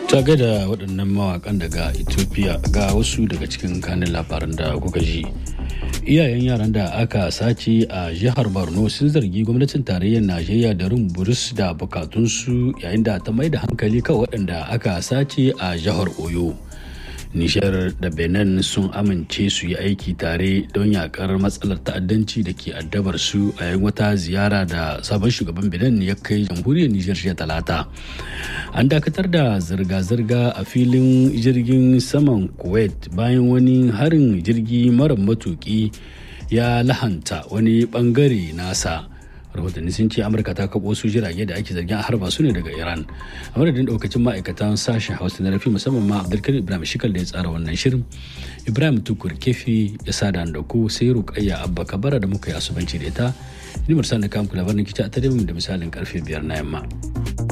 ta da waɗannan mawakan daga ethiopia ga wasu daga cikin kanin labaran da kuka ji iyayen yaran da aka sace a jihar borno sun zargi gwamnatin tarayyar najeriya da rin buris da bukatunsu yayin da ta mai da hankali kan waɗanda aka sace a jihar oyo nishar da benin sun amince su yi aiki tare don yakar matsalar ta'addanci da ke addabar su a yayin wata ziyara da sabon shugaban benin ya kai jamhuriyar nijar jiya talata an dakatar da zirga-zirga a filin jirgin saman kuwait bayan wani harin jirgi mara matuki ya lahanta wani bangare nasa rahotanni sun ce amurka ta kabo su jirage da ake zargin a harba su ne daga iran a madadin daukacin ma'aikatan sashen hausa na rafi musamman ma abdulkarim ibrahim shikal da ya tsara wannan shirin ibrahim tukur kefi ya sada da ku sai rukayya abba kabara da muka yi asubanci da ita ni mursan da kamku labarin kici a tare da misalin karfe biyar na yamma.